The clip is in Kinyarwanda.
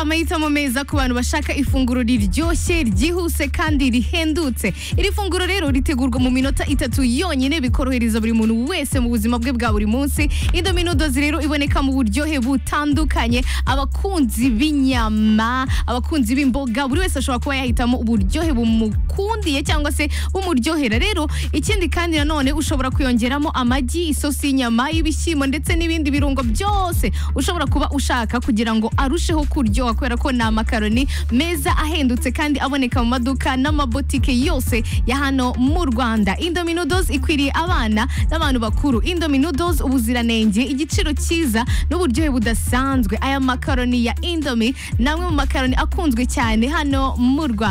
amahitamo meza ku bantu bashaka ifunguro riryoshye ryihuse kandi rihendutse iri funguro rero ritegurwa mu minota itatu yonyine bikorohereza buri muntu wese mu buzima bwe bwa buri munsi indomi nudozi rero iboneka mu buryohe butandukanye abakunzi b'inyama abakunzi b'imboga buri wese ashobora kuba yahitamo uburyohe bumukundiye cyangwa se bumuryohera rero ikindi kandi nanone ushobora kuyongeramo amagi isosi y'inyama y'ibishyimbo ndetse n'ibindi birungo byose ushobora kuba ushaka kugira ngo arusheho kuryoha kubera ko ni amakaroni meza ahendutse kandi aboneka mu maduka n'amabotike yose ya hano mu rwanda indomi noodles ikwiriye abana n'abantu bakuru indomi noodles ubuziranenge igiciro cyiza n'uburyohe budasanzwe aya makaroni ya indomi ni amwe mu makaroni akunzwe cyane hano mu rwanda